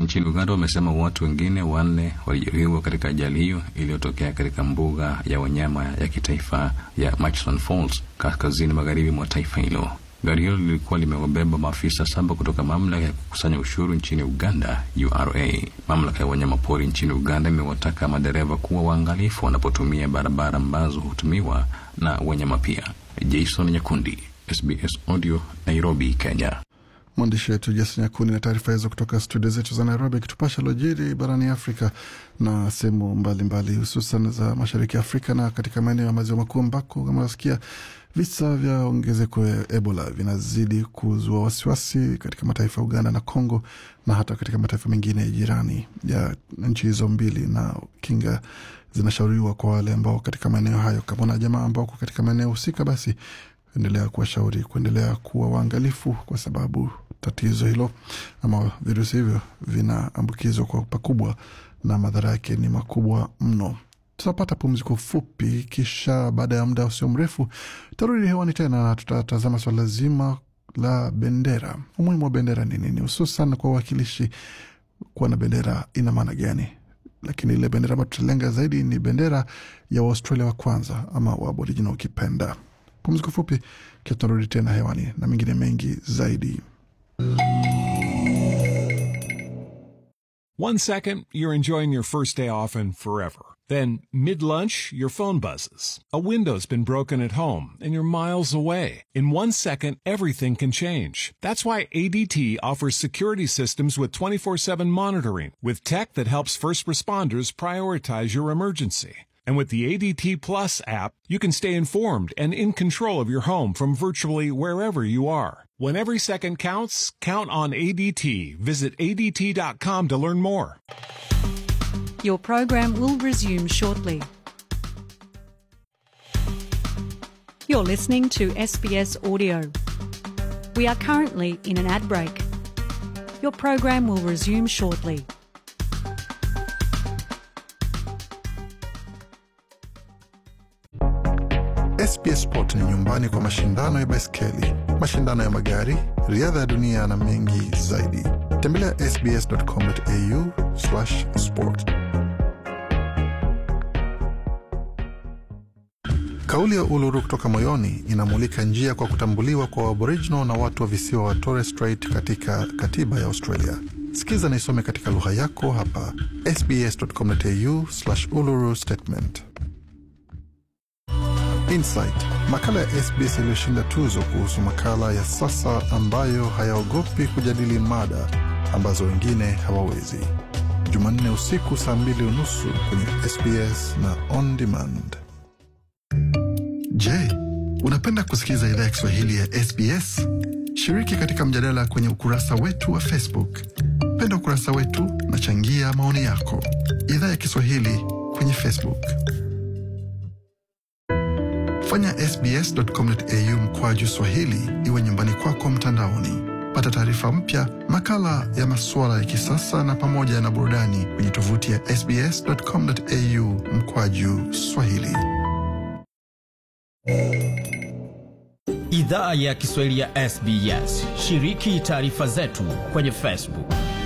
nchini Uganda wamesema watu wengine wanne walijeruhiwa katika ajali hiyo iliyotokea katika mbuga ya wanyama ya kitaifa ya Murchison Falls kaskazini magharibi mwa taifa hilo. Gari hilo lilikuwa limewabeba maafisa saba kutoka mamlaka ya kukusanya ushuru nchini Uganda, URA. Mamlaka ya wanyamapori nchini Uganda imewataka madereva kuwa waangalifu wanapotumia barabara ambazo hutumiwa na wanyama pia. Jason Nyakundi, SBS Audio, Nairobi, Kenya. Mwandishi wetu Jason Nyakuni na taarifa hizo kutoka studio zetu za Nairobi, akitupasha lojiri barani Afrika na sehemu mbalimbali, hususan za mashariki ya Afrika na katika maeneo ya maziwa makuu ambako kama nasikia visa vya ongezeko ya Ebola vinazidi kuzua wasiwasi katika mataifa ya Uganda na Congo na hata katika mataifa mengine jirani ya nchi hizo mbili, na kinga zinashauriwa kwa wale ambao katika maeneo hayo. Kama na jamaa ambao wako katika maeneo husika, basi endelea kuwashauri kuendelea kuwa waangalifu, kwa sababu tatizo hilo ama virusi hivyo vinaambukizwa kwa pakubwa na madhara yake ni makubwa mno. Tutapata pumziko fupi, kisha baada ya muda usio mrefu tutarudi hewani tena na tutatazama swala zima la bendera. Umuhimu wa bendera ni nini, hususan kwa uwakilishi? Kuwa na bendera ina maana gani? Lakini ile bendera ambayo tutalenga zaidi ni bendera ya Waustralia wa kwanza ama wa Aboriginal ukipenda. Pumziko fupi, kisha tunarudi tena hewani na mengine mengi zaidi. One second, you're enjoying your first day off and forever. Then, mid lunch, your phone buzzes. A window's been broken at home and you're miles away. In one second, everything can change. That's why ADT offers security systems with 24 7 monitoring, with tech that helps first responders prioritize your emergency. And with the ADT Plus app, you can stay informed and in control of your home from virtually wherever you are. When every second counts, count on ADT. Visit ADT.com to learn more. Your program will resume shortly. You're listening to SBS Audio. We are currently in an ad break. Your program will resume shortly. SBS Sport ni nyumbani kwa mashindano ya baiskeli, mashindano ya magari, riadha ya dunia na mengi zaidi. Tembelea sbs.com.au sport. Kauli ya Uluru kutoka moyoni inamulika njia kwa kutambuliwa kwa Aboriginal na watu wa visiwa wa Torres Strait katika katiba ya Australia. Sikiza na isome katika lugha yako hapa sbs.com.au uluru statement. Insight, makala ya SBS iliyoshinda tuzo kuhusu makala ya sasa ambayo hayaogopi kujadili mada ambazo wengine hawawezi. Jumanne usiku saa mbili unusu kwenye SBS na on demand. Je, unapenda kusikiliza idhaa ya Kiswahili ya SBS? Shiriki katika mjadala kwenye ukurasa wetu wa Facebook. Penda ukurasa wetu na changia maoni yako. Idhaa ya Kiswahili kwenye Facebook. Fanya sbs.com.au mkwaju swahili iwe nyumbani kwako mtandaoni. Pata taarifa mpya, makala ya masuala ya kisasa na pamoja na burudani kwenye tovuti ya sbs.com.au mkwaju swahili. Idhaa ya Kiswahili ya SBS. Shiriki taarifa zetu kwenye Facebook.